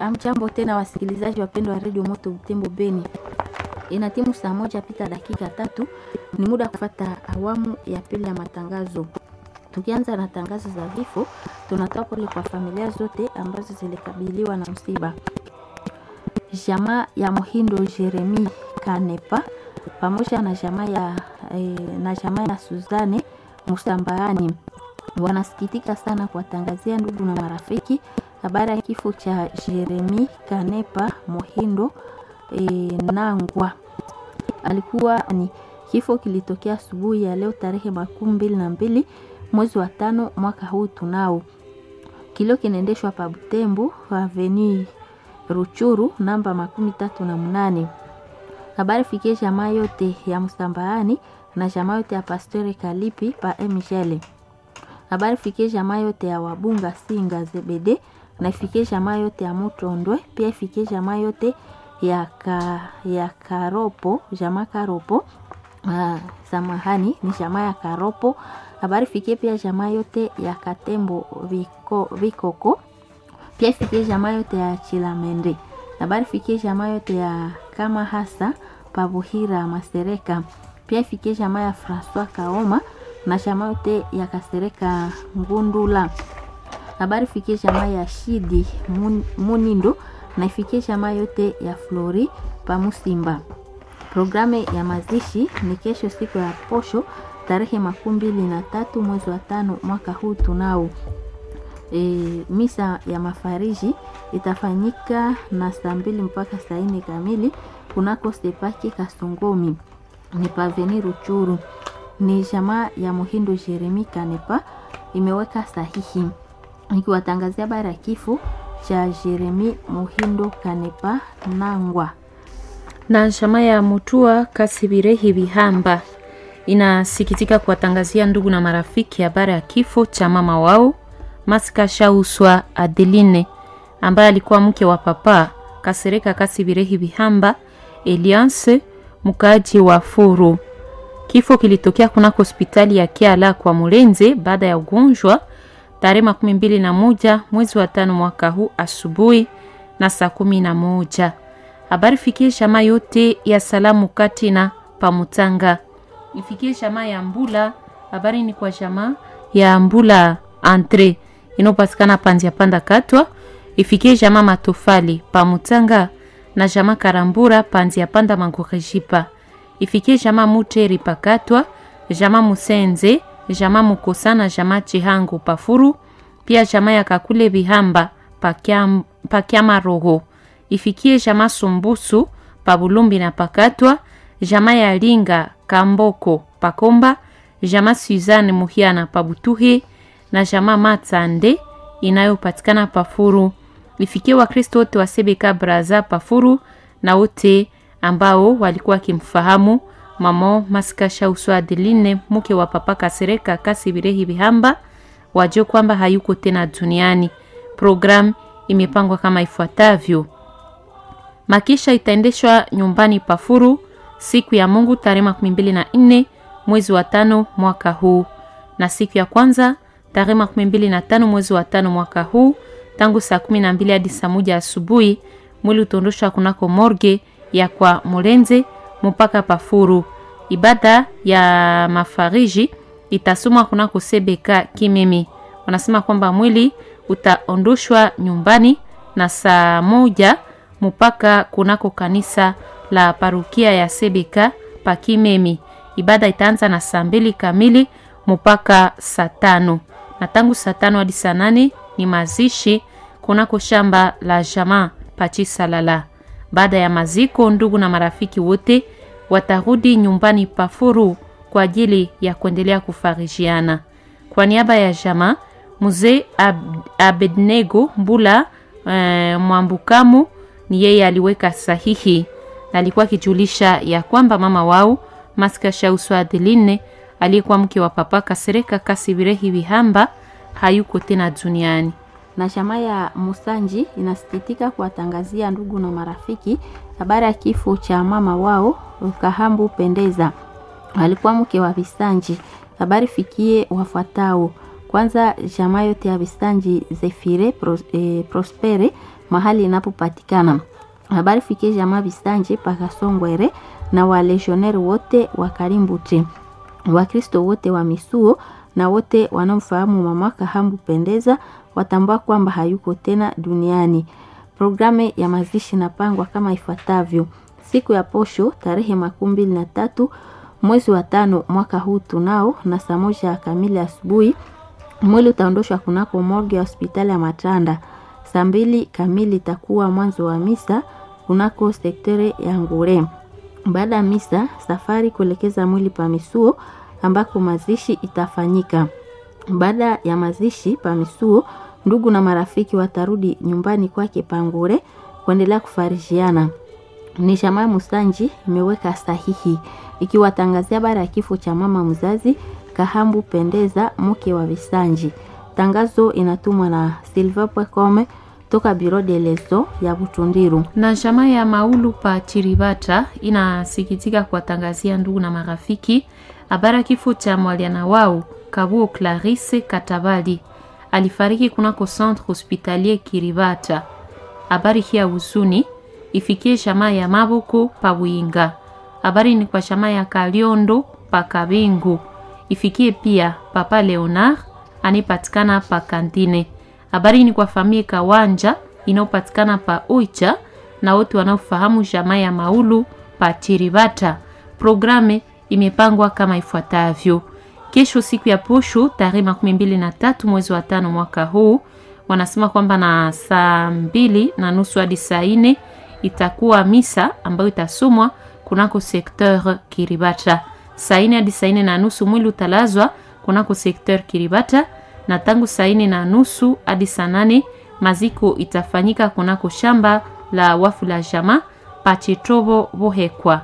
Amjambo tena wasikilizaji wapendwa wa redio Moto Butembo Beni, ina timu saa moja pita dakika tatu, ni muda kufata awamu ya pili ya matangazo. Tukianza na tangazo za vifo, tunatoa pole kwa familia zote ambazo zilikabiliwa na msiba. Jamaa ya Muhindo Jeremi Kanepa pamoja na jamaa ya, eh, na jamaa ya Suzane Musambaani wanasikitika sana kuwatangazia ndugu na marafiki habari ya kifo cha Jeremi Kanepa Muhindo e, Nangwa. Alikuwa ni kifo kilitokea asubuhi ya leo tarehe makumi mbili na mbili mwezi wa tano mwaka huu tunao. Kilio kinaendeshwa pa Butembo Avenue Ruchuru namba makumi tatu na mnane. Habari fikie jamaa yote ya Msambaani na jamaa yote ya Pastori Kalipi pa Emishele. Habari fikie jamaa yote ya Wabunga Singa Zebede na ifikie jamaa yote ya Mutondwe, pia ifikie jamaa yote ya, ka, ya Karopo, jamaa Karopo. Ah, samahani ni jamaa ya Karopo. Habari fikie pia jamaa yote ya Katembo Viko, Vikoko, pia ifikie jamaa yote ya Chilamende. Habari fikie jamaa yote ya kama hasa Pabuhira Masereka, pia ifikie jamaa ya Francois Kaoma na jamaa yote ya Kasereka Ngundula habari fikie jamaa ya Shidi Mun, Munindo na ifikie jamaa yote ya Flori Pamusimba. Programu ya mazishi ni kesho siku ya posho tarehe makumi mbili na tatu mwezi wa tano mwaka huu tunao. E, misa ya mafariji itafanyika na saa mbili mpaka saa nne kamili kunako Stepaki Kasongomi ni paveni Ruchuru. Ni jamaa ya Muhindo Jeremi Kanepa imeweka sahihi nikiwatangazia habari ya kifo cha Jeremi Muhindo Kanepa Nangwa. na jamaa ya Mutua Kasibirehi Bihamba inasikitika kuwatangazia ndugu na marafiki habari ya kifo cha mama wao Masika Shauswa Adeline ambaye alikuwa mke wa papa Kasereka Kasibirehi Bihamba Eliance mkaaji wa Furu. Kifo kilitokea kunako hospitali ya Kiala kwa Mulenze baada ya ugonjwa tarehe makumi mbili na moja mwezi wa tano mwaka huu asubuhi na saa kumi na moja. Habari fikie shama yote ya salamu kati na pamutanga ifikie shama ya Mbula. Habari ni kwa shama ya Mbula entre inayopatikana panzi ya panda katwa ifikie shama matofali pamutanga na shama karambura panzi ya panda mangorejipa ifikie shama muteri pakatwa jama musenze jama mukosa na jama chihango pafuru pia jama ya kakule bihamba pakyam, pakyama roho ifikie jama sumbusu pabulumbi na pakatwa jama ya linga kamboko pakomba jama suzane muhiana pabutuhe na jama matsande inayopatikana pafuru ifikie wakristo wote wa sebeka braza pafuru na wote ambao walikuwa wakimfahamu mamo Masika Shausu Adeline mke wa papa Kasereka Kasibirehi Bihamba wajue kwamba hayuko tena duniani. Programu imepangwa kama ifuatavyo: makisha itaendeshwa nyumbani Pafuru siku ya Mungu tarehe makumi mbili na nne mwezi wa tano mwaka huu, na siku ya kwanza tarehe makumi mbili na tano mwezi wa tano mwaka huu tangu saa kumi na mbili hadi saa moja asubuhi mwili utaondoshwa kunako morge ya kwa Mulenze mpaka Pafuru. Ibada ya mafariji itasomwa kunako Sebeka Kimimi. Wanasema kwamba mwili utaondoshwa nyumbani na saa moja mpaka kunako kanisa la parukia ya Sebeka pa Kimemi. Ibada itaanza na saa mbili kamili mpaka saa tano na tangu saa tano hadi saa nane ni mazishi kunako shamba la jamaa Pachisalala. Baada ya maziko, ndugu na marafiki wote watarudi nyumbani Pafuru kwa ajili ya kuendelea kufarijiana. Kwa niaba ya jamaa mzee Ab Abednego Mbula e, Mwambukamu ni yeye aliweka sahihi na alikuwa akijulisha ya kwamba mama wao Masika Shausu Adeline aliyekuwa mke wa papa Kasereka Kasibirehi Bihamba hayuko tena duniani na chama ya Musanji inasikitika kuwatangazia ndugu na marafiki habari ya kifo cha mama wao Kahambu Pendeza, alikuwa mke wa Visanji. Habari fikie wafuatao: kwanza, jamaa yote ya Visanji Zefire Pros, eh, Prospere mahali inapopatikana. Habari fikie jamaa Bisanje Pakasongwere na walegioneri wote wa Karimbute, Wakristo wote wa Misuo na wote wanaomfahamu mama Kahambu Pendeza watambua kwamba hayuko tena duniani. Programu ya mazishi inapangwa kama ifuatavyo: siku ya posho tarehe makumi mbili na tatu mwezi wa tano mwaka huu tunao na saa moja kamili asubuhi mwili utaondoshwa kunako morgue ya hospitali ya Matanda. Saa mbili kamili itakuwa mwanzo wa misa kunako sektere ya Ngure. Baada ya misa, safari kuelekeza mwili pa Misuo ambako mazishi itafanyika. Baada ya mazishi pa Misuo, ndugu na marafiki watarudi nyumbani kwake Pangure kuendelea kufarijiana. Ni Shamaa Musanji imeweka sahihi ikiwatangazia habari ya kifo cha mama mzazi Kahambu Pendeza, mke wa Visanji. Tangazo inatumwa na Silva Pwekome toka Biro de Leso ya Butundiru. na jamaa ya Maulu pa Chiribata inasikitika kuwatangazia ndugu na marafiki habari ya kifo cha mwaliana wao Kabuo Clarisse Katabali alifariki kunako centre hospitalier Kiribata. Habari hii ya huzuni ifikie jamaa ya Maboko pa Winga. Habari ni kwa jamaa ya Kaliondo pa Kabingu, ifikie pia papa Leonard anipatikana pa Kantine. Habari ni kwa familia Kawanja inayopatikana pa Oicha na wote wanaofahamu jamaa ya Maulu pa Chiribata. Programe imepangwa kama ifuatavyo: kesho siku ya posho tarehe makumi mbili na tatu mwezi wa tano mwaka huu, wanasema kwamba na saa mbili na nusu hadi saa nne itakuwa misa ambayo itasomwa kunako sekteur Kiribata. Saa nne hadi saa nne na nusu mwili utalazwa kunako sekteur Kiribata, na tangu saa nne na nusu hadi saa nane maziko itafanyika kunako shamba la wafu la jama Pachitobo Bohekwa.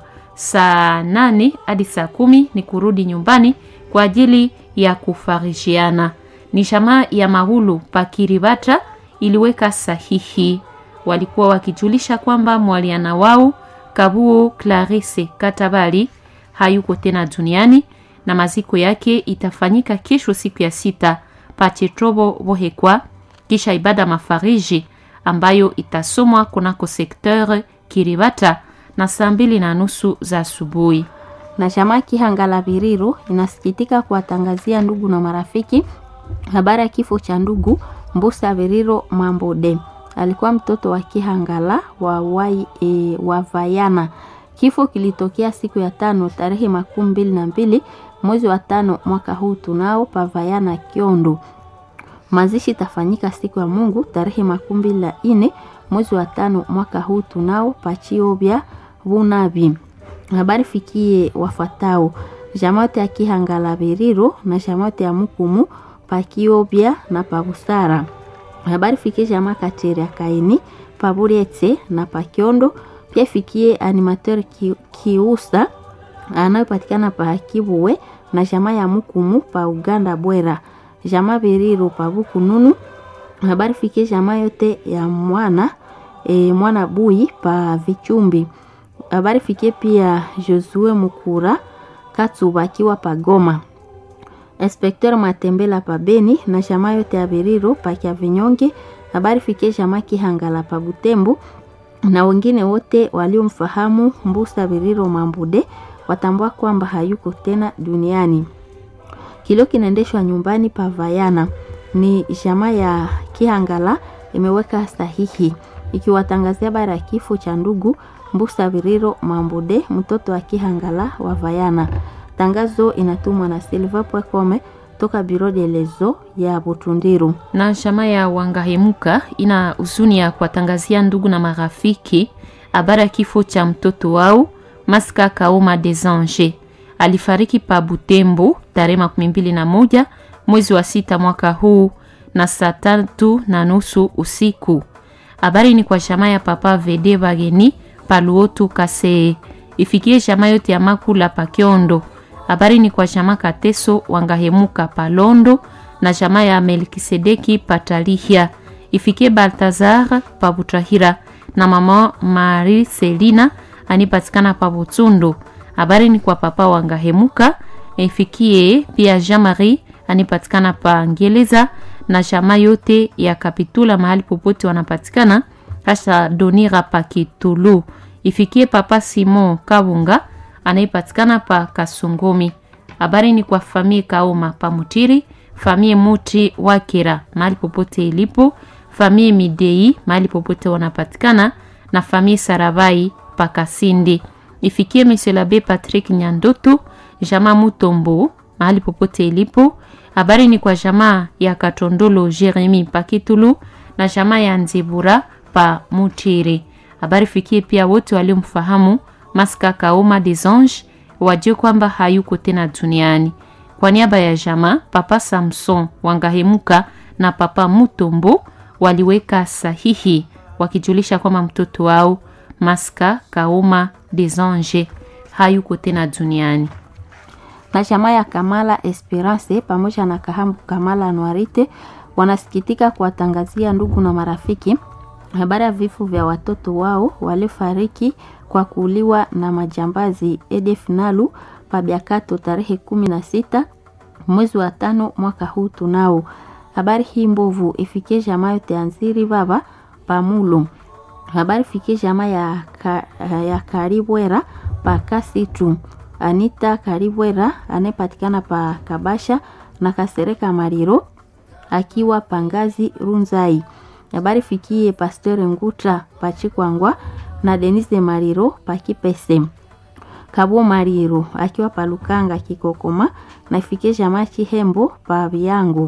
Saa nane hadi saa kumi ni kurudi nyumbani kwa ajili ya kufarishiana. Ni jamaa ya Mahulu Pakiribata iliweka sahihi, walikuwa wakijulisha kwamba mwaliana wao Kabuo Clarisse Katabali hayuko tena duniani na maziko yake itafanyika kesho siku ya sita Pachetobo Bohekwa, kisha ibada mafariji ambayo itasomwa kunako sekteur Kiribata na saa mbili na nusu za asubuhi. na jamaa Kihangala Biriru inasikitika kuwatangazia ndugu na marafiki habari ya kifo cha ndugu Mbusa Biriro Mambode. Alikuwa mtoto wa Kihangala wa, wai, e, wa Vayana. Kifo kilitokea siku ya tano tarehe makumi mbili na mbili mwezi wa tano mwaka huu tunao pa Vayana Kiondo. Mazishi itafanyika siku ya Mungu tarehe makumi mbili na nne mwezi wa tano mwaka huu tunao Pachiobya Bunabi. Habari fikie wafuatao: jamaa yote ya Kihangala Biriro na jamaa yote ya Mukumu Pakiobya na Pabusara. Habari fikie jamaa Kateria Kaini Paburetse na Pakiondo. Pia fikie animateur ki, Kiusa anayopatikana pa Kibuwe na jamaa ya Mukumu pa Uganda Bwera, jamaa Biriro pa Bukununu. Habari fikie jamaa yote ya mwana e, mwana Bui pa Vichumbi. Habari fikie pia Josue Mukura Katsuba akiwa pa Goma. Inspecteur Matembela pa Beni na jamaa yote ya Biriro pa Kia Vinyonge. Habari fikie jamaa Kihangala pa Butembo na wengine wote waliomfahamu Mbusa Biriro Mambude watambua kwamba hayuko tena duniani. Kilio kinaendeshwa nyumbani pa Vayana. Ni jamaa ya Kihangala imeweka sahihi ikiwatangazia habari ya kifo cha ndugu Mbusa Biriro Mambude, mtoto wa Kihangala wa Vayana. Tangazo inatumwa na Silva Pwekome toka Biro de Lezo ya Butundiru. na jamaa ya Wangahemuka ina huzuni ya kuwatangazia ndugu na marafiki habari ya kifo cha mtoto wao Maska Kaoma des Anges. Alifariki pa Butembo tarehe makumi mbili na moja mwezi wa sita mwaka huu na saa tatu na nusu usiku. Habari ni kwa jamaa ya papa Vede Bageni Paluotu Kase, ifikie jamaa yote ya Makula Pakiondo. Habari ni kwa jamaa Kateso Wangahemuka Palondo na jamaa ya Melkisedeki Patalihia, ifikie Baltazar Pabutahira na mama Mari Selina anipatikana pa Butsundu. Habari ni kwa papa Wangahemuka, ifikie pia Jean Marie anipatikana pa Ngeleza na jamaa yote ya Kapitula mahali popote wanapatikana kasha donira pa Kitulu. Ifikie papa Simon Kabunga anayepatikana pa Kasongomi. Habari ni kwa famie Kaoma pa Mutiri, famie Muti Wakira mahali popote ilipo, famie Midei mahali popote wanapatikana na famie Sarabai pa Kasindi. Ifikie Monsieur l'Abbé Patrick Nyandoto, jamaa Mutombo mahali popote ilipo. Habari ni kwa jamaa ya Katondolo Jeremi pa Kitulu na jamaa ya Nzibura pa Mutiri. Habari fikie pia wote waliomfahamu Maska Kaoma des Anges wajue kwamba hayuko tena duniani. Kwa niaba ya jamaa, Papa Samson Wangahemuka na Papa Mutombo waliweka sahihi wakijulisha kwamba mtoto wao Maska Kaoma des Anges hayuko tena duniani. na jamaa ya Kamala Esperance pamoja na Kahambu Kamala Noirite wanasikitika kuwatangazia ndugu na marafiki habari ya vifo vya watoto wao waliofariki kwa kuuliwa na majambazi EDF Nalu Pabiakato tarehe kumi na sita mwezi wa tano mwaka huu. Tunao habari hii mbovu ifikie jamaa yote Anziri baba Pamulo. Habari fikie jamaa ya, ka, ya Karibwera pa Kasitu Anita Karibwera anayepatikana pa Kabasha na Kasereka Mariro akiwa Pangazi Runzai. Habari fikie Pasteur Ngutra Pachikwangwa na Denise Mariro Pakipese. Kabo Mariro akiwa Palukanga Kikokoma na ifikie jamaa Chihembo pa Biangu.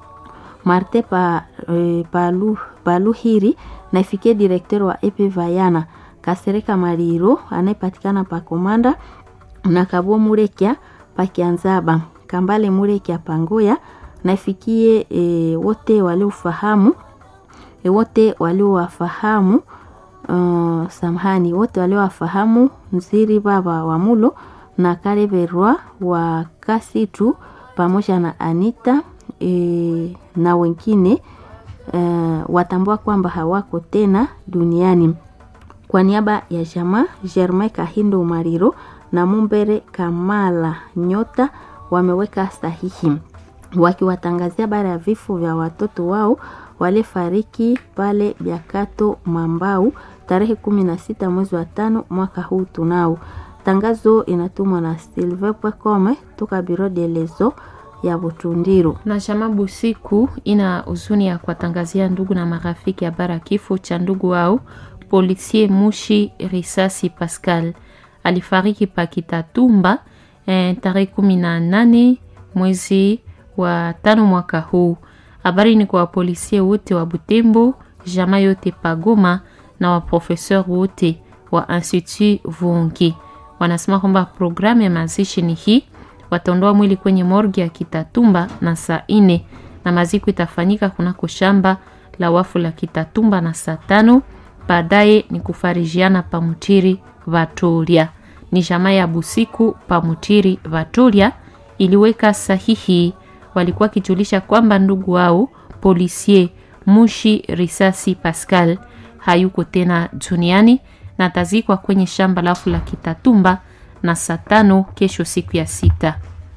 Marte pa, e, palu, Paluhiri na ifikie direkteur wa EP Vayana Kasereka Mariro anayepatikana pa Komanda na Kabo Murekia Pakianzaba Kambale Murekia Pangoya na ifikie e, wote waliofahamu e, wote waliowafahamu uh, samahani wote waliowafahamu Nziri baba wa Mulo na Kareberwa wa Kasitu pamoja na Anita e, na wengine uh, watambua kwamba hawako tena duniani. Kwa niaba ya jamaa Germain Kahindo Mariro na Mumbere Kamala Nyota wameweka sahihi wakiwatangazia bara ya vifo vya watoto wao walifariki pale Biakato Mambau tarehe kumi na sita mwezi wa tano mwaka huu. Tunao tangazo inatumwa na Silve Pwekome toka Biro de Lezo ya Butundiru. na chama Busiku ina huzuni ya kuwatangazia ndugu na marafiki habari ya kifo cha ndugu wao Polisie Mushi Risasi Pascal alifariki Pakitatumba eh, tarehe kumi na nane mwezi wa tano mwaka huu. Habari ni kwa wapolisie wote wa Butembo, jamaa yote Pagoma na waprofeseur wote wa Institut Vungi. Wanasema kwamba programu ya mazishi ni hii, wataondoa mwili kwenye morgi ya Kitatumba na saa ine na maziko itafanyika kunako shamba la wafu la Kitatumba na saa tano. Baadaye ni kufarijiana pamutiri Vatolia. Ni jamaa ya Busiku pamutiri Vatolia iliweka sahihi walikuwa wakijulisha kwamba ndugu wao Polisie Mushi Risasi Pascal hayuko tena duniani na atazikwa kwenye shamba lafu la Kitatumba na saa tano kesho siku ya sita.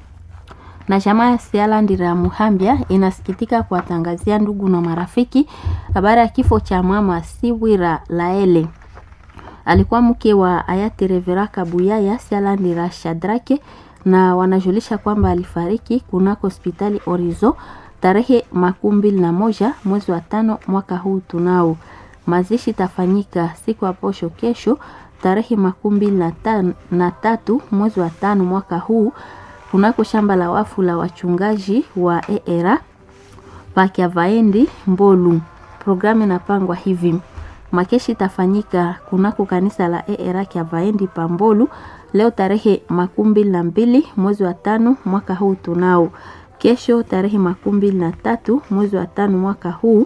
na jamaa ya Sialandira Muhambia inasikitika kuwatangazia ndugu na marafiki habari ya kifo cha mama Siwira Laele. Alikuwa mke wa hayati Revera Kabuyaya Sialandira Shadrake, na wanajulisha kwamba alifariki kunako hospitali Orizo tarehe makumi mbili na moja mwezi wa tano mwaka huu. Tunao mazishi itafanyika siku ya posho kesho tarehe makumi mbili na tan- na tatu mwezi wa tano mwaka huu kunako shamba la wafu la wachungaji wa ERA Pakiavaendi Mbolu. Programu inapangwa hivi: makeshi itafanyika kunako kanisa la ERA Kiavaendi Pambolu leo tarehe makumi mbili na mbili mwezi wa tano mwaka huu. Tunao kesho tarehe makumi mbili na tatu mwezi wa tano mwaka huu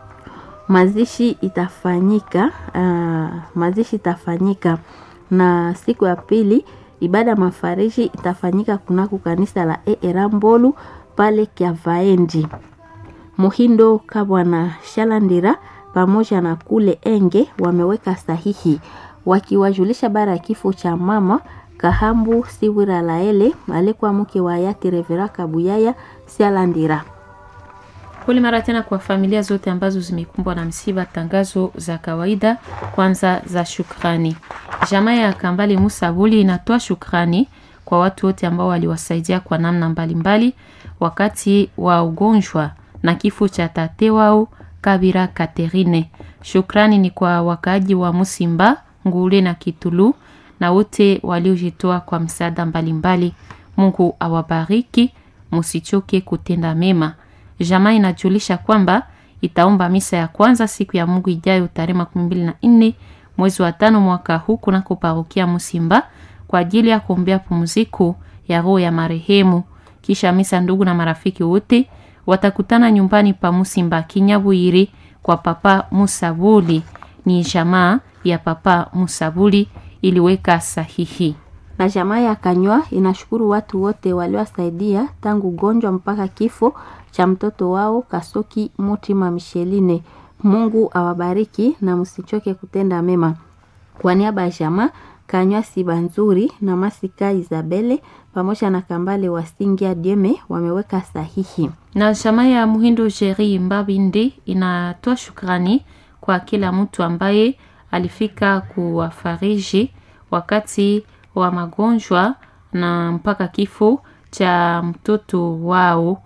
mazishi itafanyika uh, mazishi itafanyika na siku ya pili ibada ya mafariji itafanyika kunako kanisa la ERA Mbolu pale Kiavaendi. Muhindo Kabwana Shalandira pamoja na kule Enge wameweka sahihi wakiwajulisha bara ya kifo cha mama Kahambu Siwira Laele alikuwa mke wa hayati Revera Kabuyaya Shalandira. Pole mara tena kwa familia zote ambazo zimekumbwa na msiba. Tangazo za kawaida kwanza za shukrani. Jamaa ya Kambale Musa Buli inatoa shukrani kwa watu wote ambao waliwasaidia kwa namna mbalimbali mbali, wakati wa ugonjwa na kifo cha tate wao Kabira Katerine. Shukrani ni kwa wakaaji wa Musimba, Ngule na Kitulu na wote waliojitoa kwa msaada mbalimbali. Mungu awabariki, musichoke kutenda mema. Jamaa inajulisha kwamba itaomba misa ya kwanza siku ya Mungu ijayo tarehe makumi mbili na nne mwezi wa tano mwaka huu kunako parokia Musimba kwa ajili ya kuombea pumziko ya roho ya marehemu. Kisha misa, ndugu na marafiki wote watakutana nyumbani pa Musimba Kinyabwiri kwa Papa Musabuli. Ni jamaa ya Papa Musabuli iliweka sahihi na jamaa ya Kanywa inashukuru watu wote waliowasaidia tangu ugonjwa mpaka kifo cha mtoto wao Kasoki Mutima Misheline. Mungu awabariki na msichoke kutenda mema. Kwa niaba ya jamaa Kanywa Siba Nzuri na Masika Isabele pamoja na Kambale Wasingia Dieme wameweka sahihi. Na jamaa ya Muhindo Jeri Mbabindi inatoa shukrani kwa kila mtu ambaye alifika kuwafariji wakati wa magonjwa na mpaka kifo cha mtoto wao.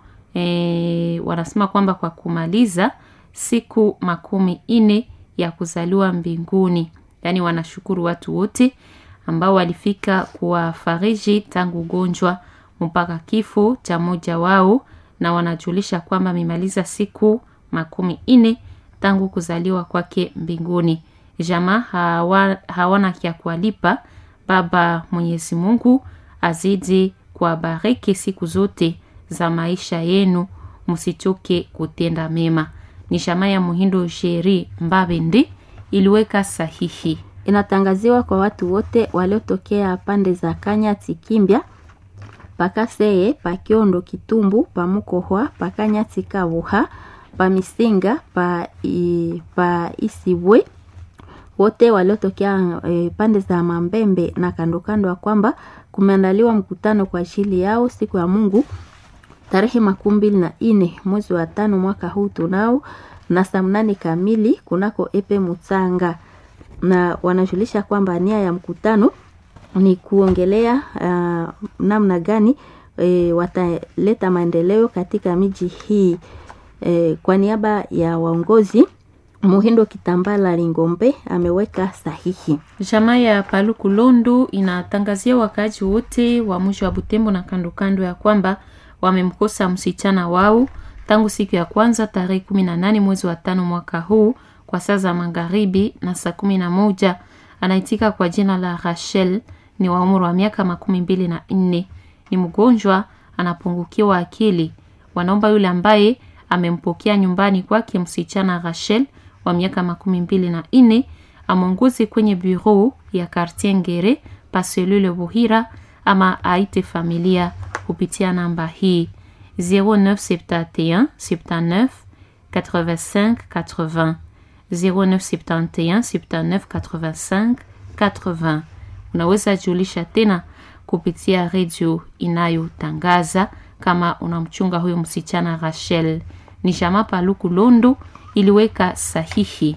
E, wanasema kwamba kwa kumaliza siku makumi ine ya kuzaliwa mbinguni, yaani wanashukuru watu wote ambao walifika kuwafariji tangu ugonjwa mpaka kifo cha mmoja wao, na wanajulisha kwamba amemaliza siku makumi ine tangu kuzaliwa kwake mbinguni. Jamaa hawa, hawana kya kuwalipa. Baba Mwenyezi Mungu azidi kuwabariki siku zote za maisha yenu, msichoke kutenda mema. Ni jamaa ya Muhindo Sheri Mbabende iliweka sahihi. Inatangaziwa kwa watu wote waliotokea pande za Kanya Tikimbya pakaseye pakiondo Kitumbu pamukohwa pakanya Tikabuha pamisinga pa, i, pa Isibwe wote waliotokea e, pande za Mambembe na kando kando ya kwamba kumeandaliwa mkutano kwa ajili yao siku ya Mungu tarehe makumi mbili na nne mwezi wa tano mwaka huu tunao na saa mnane kamili kunako epe Mutsanga, na wanajulisha kwamba nia ya mkutano ni kuongelea uh, namna gani e, wataleta maendeleo katika miji hii e, kwa niaba ya waongozi Muhindo Kitambala Lingombe ameweka sahihi. Jamaa ya Paluku Londu inatangazia wakaaji wote wa mji wa Butembo na kando kando ya kwamba wamemkosa msichana wao tangu siku ya kwanza tarehe kumi na nane mwezi wa tano mwaka huu kwa saa za magharibi na saa kumi na moja. Anaitika kwa jina la Rachel, ni wa umri wa miaka makumi mbili na nne. Ni mgonjwa, anapungukiwa akili. Wanaomba yule ambaye amempokea nyumbani kwake msichana Rachel wa miaka makumi mbili na nne amwongozi kwenye bureau ya Quartier Ngere paselule Buhira ama aite familia kupitia namba hii 0971 79 85 80 0971 79 85 80. Unaweza julisha tena kupitia redio inayotangaza kama unamchunga huyo msichana Rachel. Ni Jama Paluku Londo iliweka sahihi.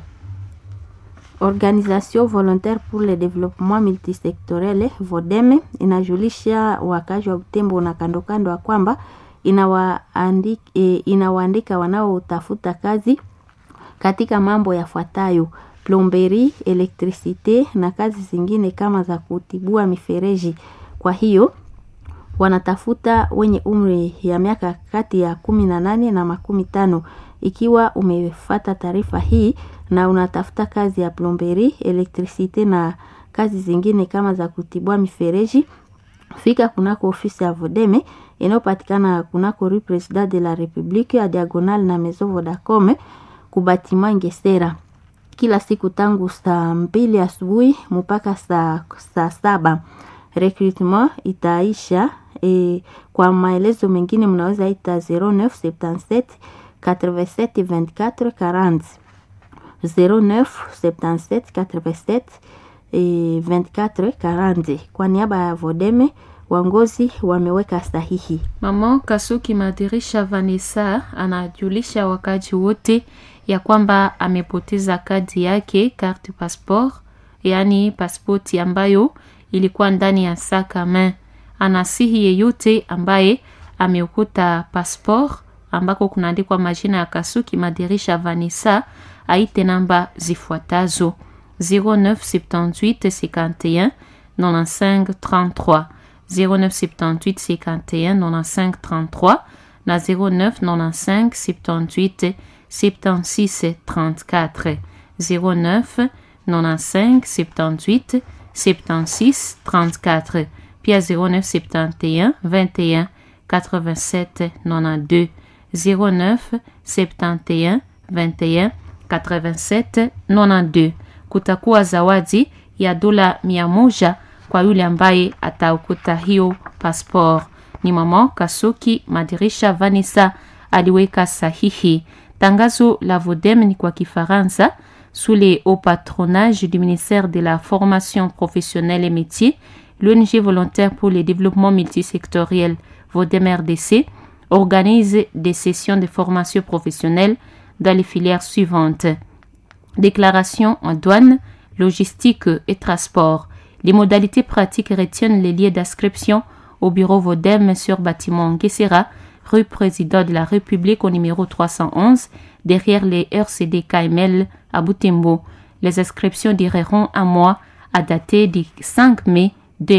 Organisation volontaire pour le développement multisectoriel VODEME inajulisha wakazi wa Butembo na kando kando ya kwamba inawaandika, e, inawaandika wanaotafuta kazi katika mambo yafuatayo: plomberi, elektrisite na kazi zingine kama za kutibua mifereji. Kwa hiyo wanatafuta wenye umri ya miaka kati ya kumi na nane na makumi tano. Ikiwa umefata taarifa hii na unatafuta kazi ya plomberi, elektrisite na kazi zingine kama za kutibua mifereji, fika kunako ofisi ya Vodeme inayopatikana kunako Rue President de la Republique ya diagonal na Maison Vodacom kubatima Ngesera, kila siku tangu saa mbili asubuhi mpaka saa, saa saba. Recruitment itaisha e, kwa maelezo mengine mnaweza ita 0977 87 24 40 0977 87 24 40. Kwa niaba ya Vodeme Waongozi wameweka sahihi. Mama Kasuki Madirisha Vanessa anajulisha wakaji wote ya kwamba amepoteza kadi yake carte passeport, yaani pasipoti ambayo ilikuwa ndani ya sakame. Anasihi yeyote ambaye ameukuta passeport ambako kunaandikwa majina ya Kasuki Madirisha Vanessa aite namba zifuatazo 0978 51 95 33 0978 51 95 33 na 0995 78 76 34 09 95 78 76 34 pia 0971 21 87 92 09 71 21 87 92. Kutakuwa zawadi ya dola mia moja kwa yule ambaye ataukuta hiyo passport. Ni mama Kasuki Madirisha Vanessa aliweka sahihi. Tangazo la Vodem ni kwa Kifaransa sous les hauts patronage du ministère de la formation professionnelle et métiers, l'ONG volontaire pour le développement multisectoriel Vodem RDC organise des sessions de formation professionnelle dans les filières suivantes. Déclaration en douane, logistique et transport. Les modalités pratiques retiennent les lieux d'inscription au bureau Vodem sur bâtiment Guessera, rue Président de la République au numéro 311, derrière les RCD KML à Boutembo. Les inscriptions dureront un mois à dater du 5 mai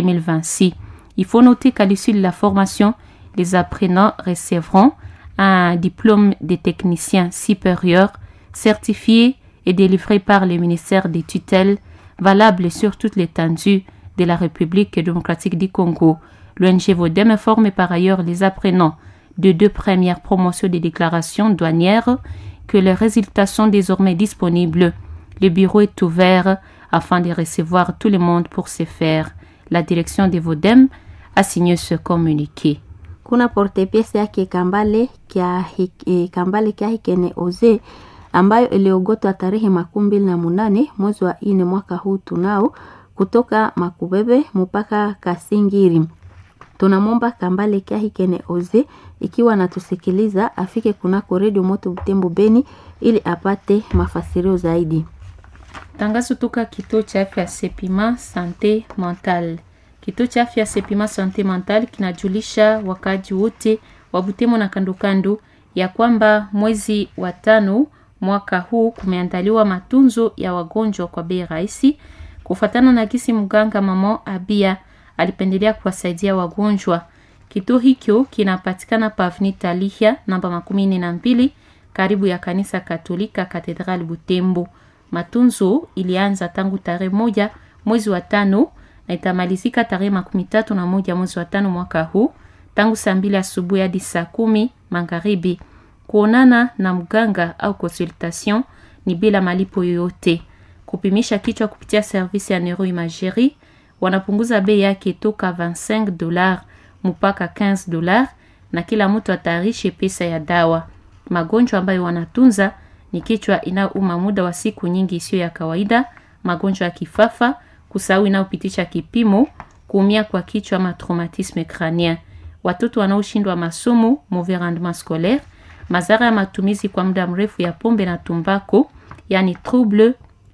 2026. Il faut noter qu'à l'issue de la formation, les apprenants recevront un diplôme de technicien supérieur certifié et délivré par le ministère des tutelles valable sur toute l'étendue de la République démocratique du Congo. L'ONG Vodem informe par ailleurs les apprenants de deux premières promotions des déclarations douanières que les résultats sont désormais disponibles. Le bureau est ouvert afin de recevoir tout le monde pour se faire. La direction de Vodem a signé ce communiqué. kuna portepiese yake Kambale kya e, Kambale kya Hikene Oze ambayo iliogotwa tarehe makumi mbili na munane mwezi wa ine mwaka huu tunao kutoka Makubebe mpaka Kasingiri. Tunamwomba Kambale kya Hikene Oze ikiwa anatusikiliza afike kunako redio Moto Butembo Beni ili apate mafasirio zaidi. Tangazo toka kituo cha afya Sepima Sante Mental. Kituo cha afya Sepima Sante Mental kinajulisha wakaji wote wa Butembo na kandokando ya kwamba mwezi wa tano mwaka huu kumeandaliwa matunzo ya wagonjwa kwa bei rahisi, kufuatana na kisi mganga mama Abia alipendelea kuwasaidia wagonjwa. Kituo hicho kinapatikana pa Avenue Talihia namba makumi nne na mbili karibu ya kanisa Katolika Katedral Butembo. Matunzo ilianza tangu tarehe moja mwezi wa tano na itamalizika tarehe makumi tatu na moja mwezi wa tano mwaka huu tangu saa mbili asubuhi hadi saa kumi magharibi. Kuonana na mganga au consultation ni bila malipo yoyote. Kupimisha kichwa kupitia servisi ya neuroimagerie wanapunguza bei yake toka 25 dollars mpaka 15 dollars, na kila mtu atayarishe pesa ya dawa. Magonjwa ambayo wanatunza ni kichwa inayouma muda wa siku nyingi isiyo ya kawaida, magonjwa ya kifafa, kusahau inayopitisha kipimo, kuumia kwa kichwa ama traumatisme crânien, watoto wanaoshindwa masomo, mauvais rendement scolaire, madhara ya matumizi kwa muda mrefu ya pombe na tumbako, yani trouble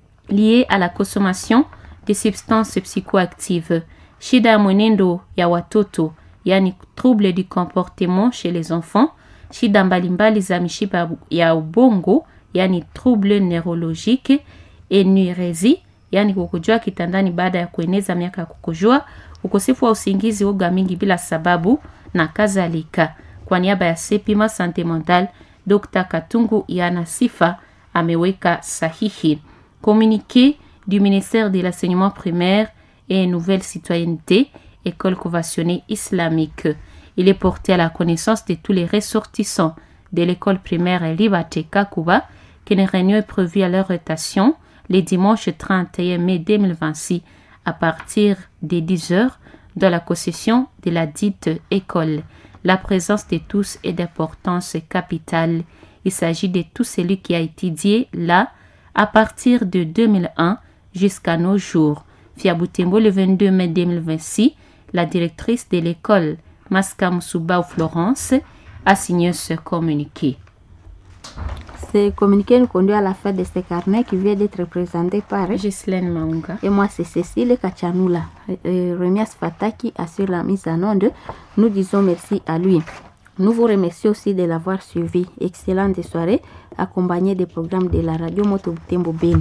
lié à la consommation de substances psychoactives, shida ya mwenendo ya watoto, yani trouble du comportement chez les enfants, shida mbalimbali za mishipa ya ubongo, yani trouble neurologique, enuresie, yani kukojoa kitandani baada ya kueneza miaka ya kukojoa, ukosefu wa usingizi, woga mingi bila sababu na kadhalika. Kwa niaba ya Sepima Sante Mental, Dr. Katungu Yana Sifa ameweka sahihi. Communiqué du ministère de l'enseignement primaire et nouvelle citoyenneté, école conventionnée islamique. Il est porté à la connaissance de tous les ressortissants de l'école primaire Libate Kakuba qu'une réunion est prévue à leur rotation le dimanche 31 mai 2026 à partir de 10h dans la concession de la dite école. La présence de tous est d'importance capitale. Il s'agit de tout celui qui a étudié là à partir de 2001 jusqu'à nos jours. Fiabutembo le 22 mai 2026, La directrice de l'école, Maska Moussouba Florence, a signé ce communiqué. Ce communiqué nous conduit à la fin de ce carnet qui vient d'être présenté par Ghislaine Maunga. et moi c'est Cécile Kachanula. Euh, Remias Fataki assure la mise en onde. Nous disons merci à lui. Nous vous remercions aussi de l'avoir suivi. Excellente soirée accompagnée des programmes de la radio Moto Butembo Beni.